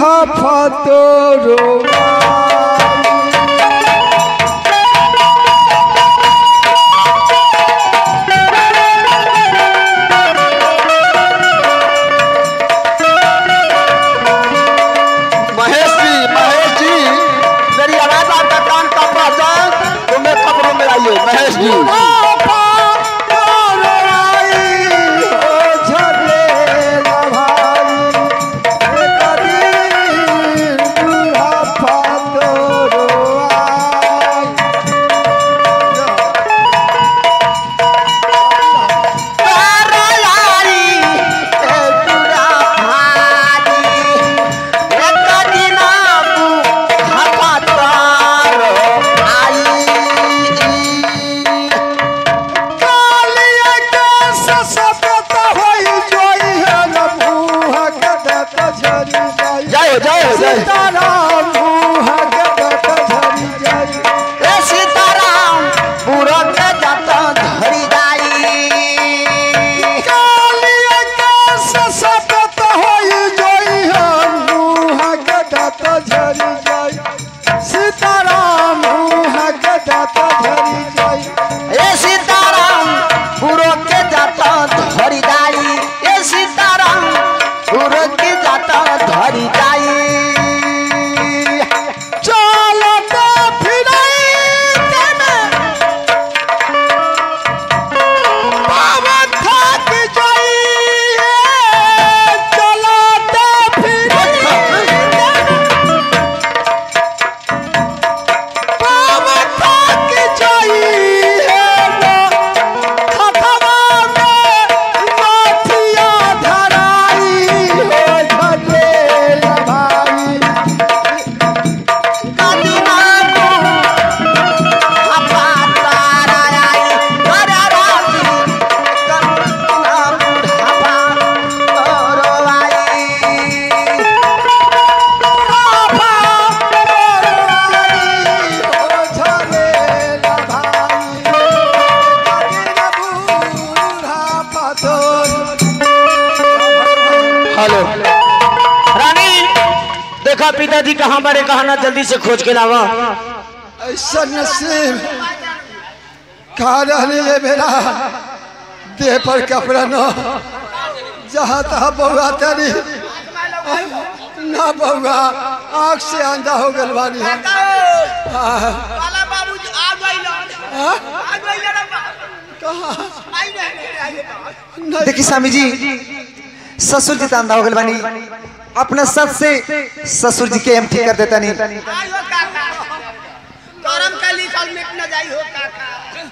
फतोरो महेश जी महेश जी मेरी आवाज आपका कान का पहचान तो मैं खबरों में आइए महेश जी जय हो जय हो जय हो। सीताराम मुँह गदत झरी जाई ए सीताराम पूरा के जाता धरी जाई कालिया के ससपत होई जोई हम मुँह गदत झरी जाई सीताराम मुँह गदत झरी जाई ए सीताराम पूरा के जाता धरी जाई ए सीताराम पूरा के जाता धरी जाई चलत फिरैत में पावन थक जाई चलत फिरैत पावन थक जाई खतवा में माथिया धराई हो झटे भाई हेलो रानी देखा पिताजी कहाँ बड़े कहा ना जल्दी से खोज के लावा ऐसा नसीब कहा रहने ये मेरा देह पर कपड़ा न जहाँ तहाँ बउआ तेरी ना बउआ आँख से अंधा हो गल बानी हम हाँ, वाला बाबू आ गइल हाँ, आ गइल रे बा कहाँ आई नहीं आई नहीं नहीं देखी स्वामी जी ससुर जी तांदा हो गए बानी अपना सत से ससुर जी के हम ठीक कर देता नहीं आई हो काका करम का लिखल मिट न जाई हो काका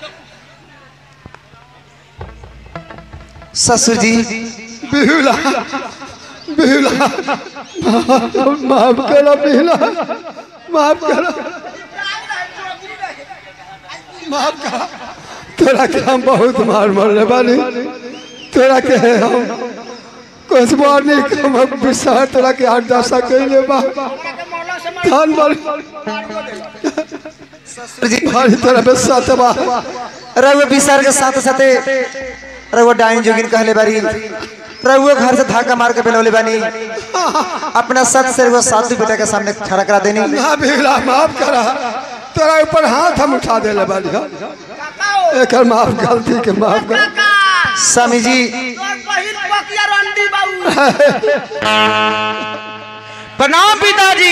ससुर जी बिहुला बिहुला माफ करो बिहुला माफ करो माफ करो तोरा के हम बहुत मार मरले बानी तोरा के हम कुछ बार नहीं हम विसार तोरा के आठ दशा कैले बा धन बल ससुर जी भारी तोरा पे सतबा रघुआ विसार के साथ साथे रघुआ डाइन जोगिन कहले बारी रघुआ घर से धाका मार के बेलौले बानी अपना सत से रघुआ सासू बेटा के सामने खड़ा करा देनी ना बिहुला माफ करा तोरा ऊपर हाथ हम उठा देले बानी हम। एकर माफ गलती के माफ कर काका स्वामी जी तोर बहिन बकिया रंडी बाबू प्रणाम पिताजी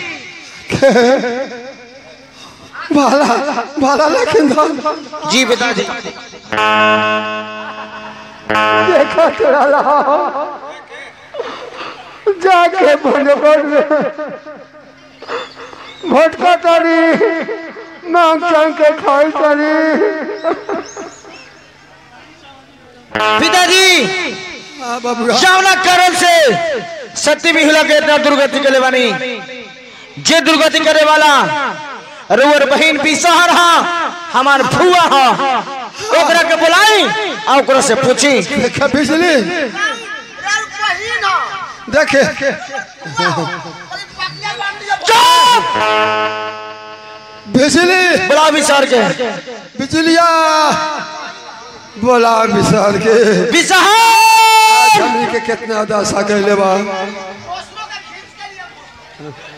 भाला भाला लेकिन धन जी पिताजी देखो तोरा रहा जाके भगवान में भटका तारी मांग चांग के खाई तारी पिताजी बबुआ जावना कारण से सत्य भी हिला के इतना दुर्गति करे वाली जे दुर्गति करे वाला रुअर बहन भी सहर हा हमार फुआ हा ओकरा के बुलाई आ ओकरा से पूछी देखे बिजली राल बहिन हो देखे बकिया रंडी चुप बिजली बुला विचार के बिजलिया बोला विशाल के विसहार हमनी के कितना दशा कैले बा ओसरो का खींच के लिए हाँ